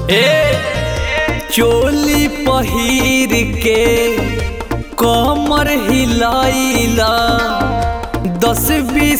ए चोली पहिर के कमर हिलाइला दस बीस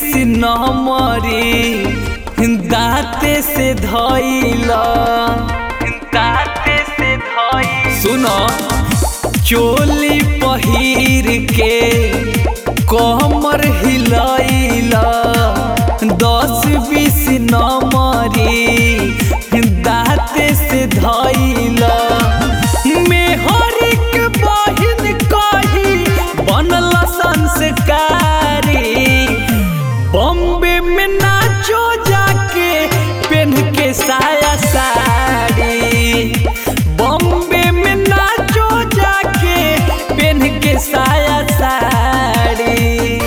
नंबरी दाते से धइला दाते से धइला सुनो चोली पहिर के कमर हिलाइला दस बीस नंबरी दाते से धइला मेहरिक बहिन कही बनल संस्कारी बॉम्बे में नाचो जाके पेन के साया साड़ी बॉम्बे में नाचो जाके पेन के साया साड़ी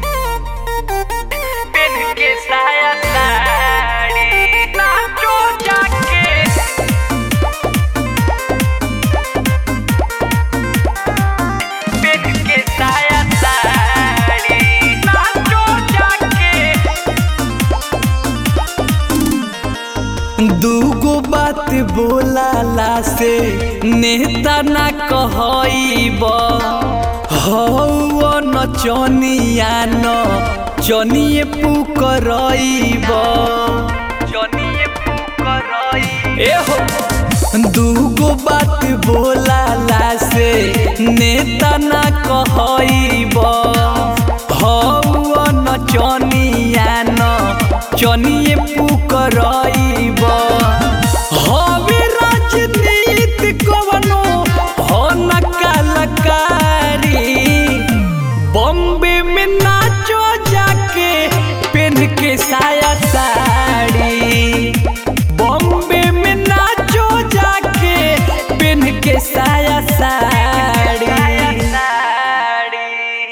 पेन के साया साड़ी नाचो जाके पेन के साया साड़ी नाचो जाके दूगो बात बोलाला से नेता ना कहब हौ नचनिया न चनिए पुकरब चनिए पुकरब ए हो दूगो बात बोलाला से नेता ना कहब हौ नचनिया न चनिए पुकरब हवे राजनीति कवनो हो न कलाकारी बॉम्बे में नाचो जाके पेन के साया